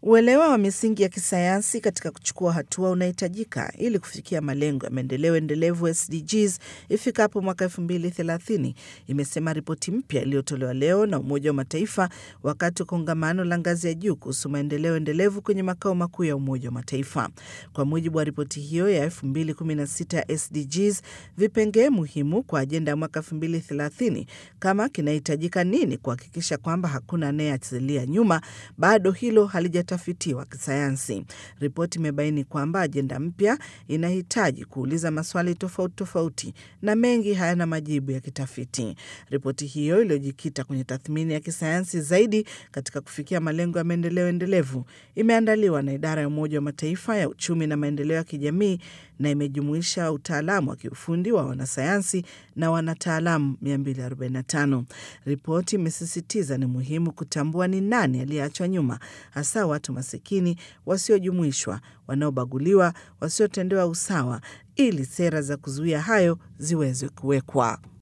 Uelewa wa misingi ya kisayansi katika kuchukua hatua unahitajika ili kufikia malengo ya maendeleo endelevu SDGs ifikapo mwaka elfu mbili thelathini, imesema ripoti mpya iliyotolewa leo na Umoja wa Mataifa wakati wa kongamano la ngazi ya juu kuhusu maendeleo endelevu kwenye makao makuu ya Umoja wa Mataifa. Kwa mujibu wa ripoti hiyo ya 2016 ya SDGs, vipengee muhimu kwa ajenda ya mwaka 2030 kama kinahitajika nini kuhakikisha kwamba hakuna anayeachilia nyuma, bado hilo halijatafitiwa kisayansi. Ripoti imebaini kwamba ajenda mpya inahitaji kuuliza maswali tofauti tofauti na mengi hayana majibu ya kitafiti. Ripoti hiyo iliyojikita kwenye tathmini ya kisayansi zaidi katika kufikia malengo ya maendeleo endelevu imeandaliwa na idara ya Umoja wa Mataifa ya uchumi na maendeleo ya kijamii na imejumuisha utaalamu wa kiufundi wa wanasayansi na wanataalamu 245. Ripoti imesisitiza ni muhimu kutambua ni nani aliyeachwa nyuma, hasa watu masikini, wasiojumuishwa, wanaobaguliwa, wasiotendewa usawa, ili sera za kuzuia hayo ziweze kuwekwa.